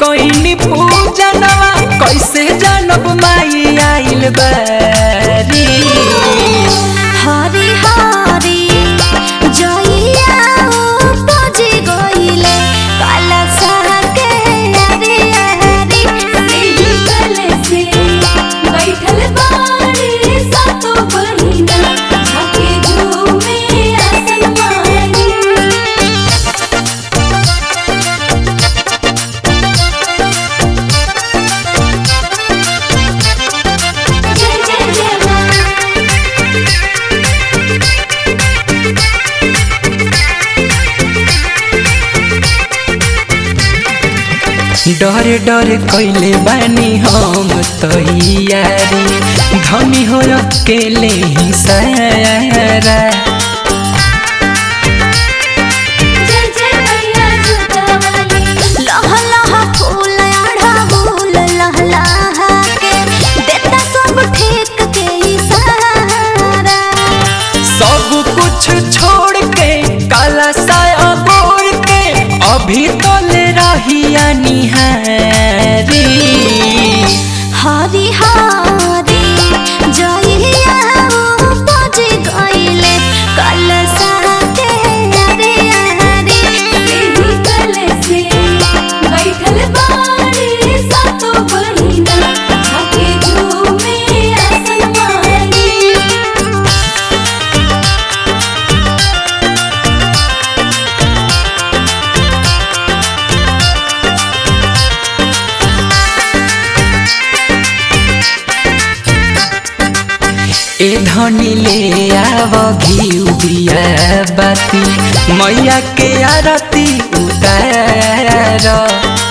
कोइनी पूजनवा कैसे जानब माई आइल बारी हरी हरी जइया उपजी गइले काला साके हरी हरी एही कले से बैठल बाड़ी सातो बहिना झाके झूमे आसन मारी जय जय जय मां डर डर कैले बानी हम तैयारी धनी हो अकेले ही सारा जय जय मैया जुटावाली लह लह फूल आढ़ा फूल लह लह के देता सब ठीक के इशारा सब कुछ छोड़ के काला साया बोर के अभी तो ले रहिया निहारी हरी हरी जइया उपजी गइले कल साके हरी हरी एही कले से बैठल बाड़ी सातो बहिना झाके झूमे आसन मारी ए धनी ले आव घी उबिया बाती मैया के आरती उतार